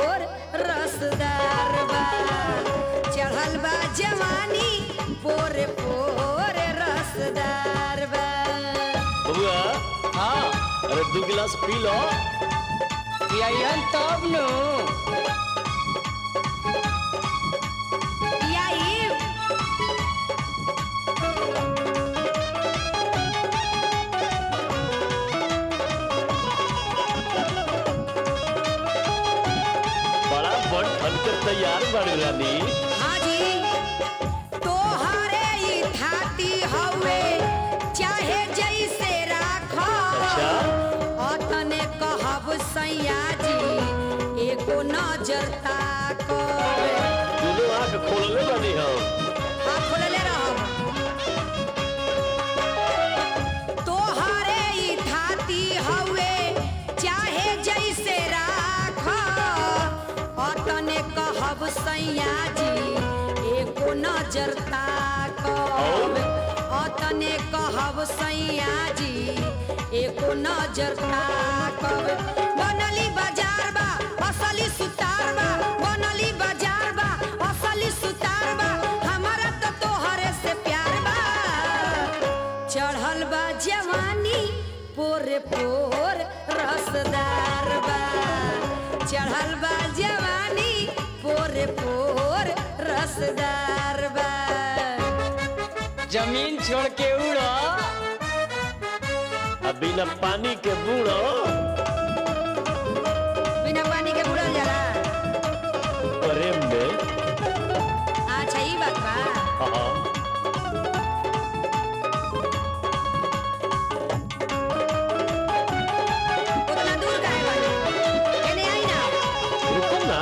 पोर रसदार बा चढ़ल बा जवानी पोरे पोर रसदार बा बबुआ हाँ अरे दू गिलास पी लो पियन तब नु यही बड़ा बड़ ठन के तैयार बड़ रानी हाजी तोहरे ई थाती हवे चाहे जैसे राखो अच्छा अतने कहब सैया जी एगो नजर ताको दोनों आंख खोलले बानी हम हाँ खोलले रहब तोहरे ई थाती हवे चाहे जैसे राख अतने कहब सैया जी एको नजर ताकब अतने कहब सैया जी एको नजर ताकब बनली बाजार बा असली सुतार बा बनली बाजार बा असली सुतार बा हमारा तो तोहरे से प्यार बा चढ़ल बा जवानी पोरे पोर रसदार बा चढ़ल बा जवानी पोरे पोर रसदार बा जमीन छोड़ के उड़ो अब बिना पानी के बूढ़ो बिना पानी के बुड़ल जाला प्रेम में अच्छा ई बात बा हाँ उतना दूर काहे बानी एने आई ना रुको ना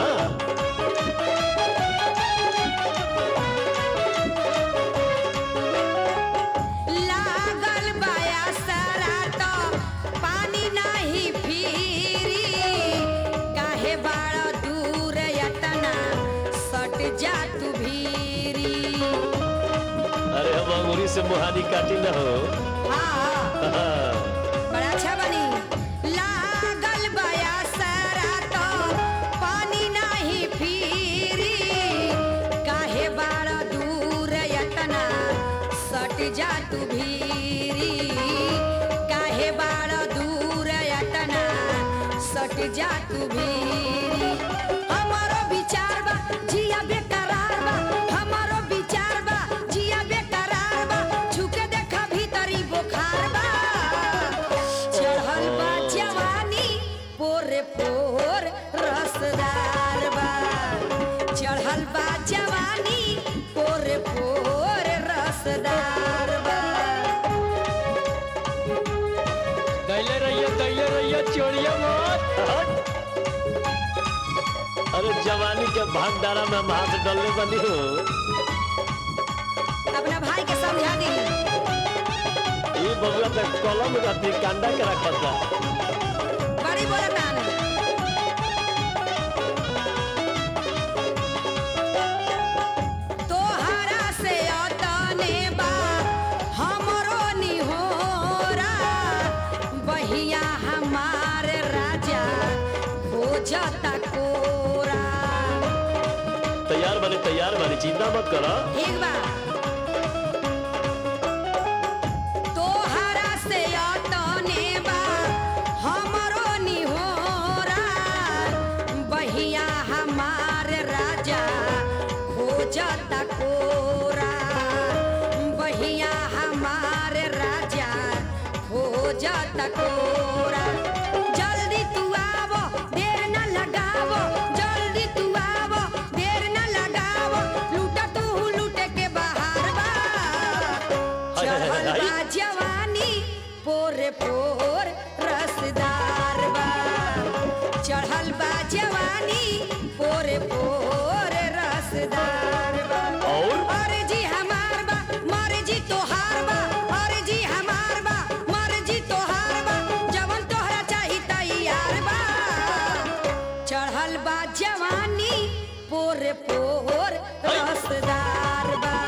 लागल बाया सारा तो पानी नाही फिरी काहे बाड़ा दूर यतना सट जा तू भीरी अरे हम अंगूरी से मुहानी काटी ना हो हाँ हाँ। बड़ा अच्छा बनी लागल बाया सारा तो पानी नाही फिरी काहे बाड़ा दूर यतना सट जा तू भीरी काहे बाड़ा दूर यतना सट जा तू भीरी हमारो विचार बा जिया बेकरार बा हमारो विचार बा जिया बेकरार बा झुके देखा भीतरी बुखार बा चढ़ल बा जवानी पोरे पोर रसदार बा चढ़ल बा जवानी पोरे पोर रसदार बा दैले रहिए दैले रहिए चोरिया मत हट। अरे जवानी के भागदारा में हम हाथ डालने बनी हो अपना भाई के समझा दी ये बबुआ तक कलम रहती कांडा के रखा था बड़ी बोलतान तोहरा से अतने बा हमरो निहोरा बहिया हमार राजा खोजता कोरा तैयार बनी तैयार बनी चिंता मत करो ठीक बा तोहरा से अतने बा हमरो निहोरा बहिया हमार राजा खोजता कोरा बहिया हमार राजा खोजता कोरा जल्दी तू आवो देर न लगावो जल्दी तू आवो देर न लगावो लूटा तू लूटे के बाहर बा हाय, हाय, हाय, चढ़ल हाय। बा जवानी पोरे पोर रसदार बा चढ़ल बा जवानी पोरे पोर रसदार बा और? अर्जी हमार बा मर्जी तोहार बा अर्जी हमार बा मर्जी तोहार बा जवन तोहरा चाही तैयार बा चढ़ल बा जवानी पोरे पोर रसदार बा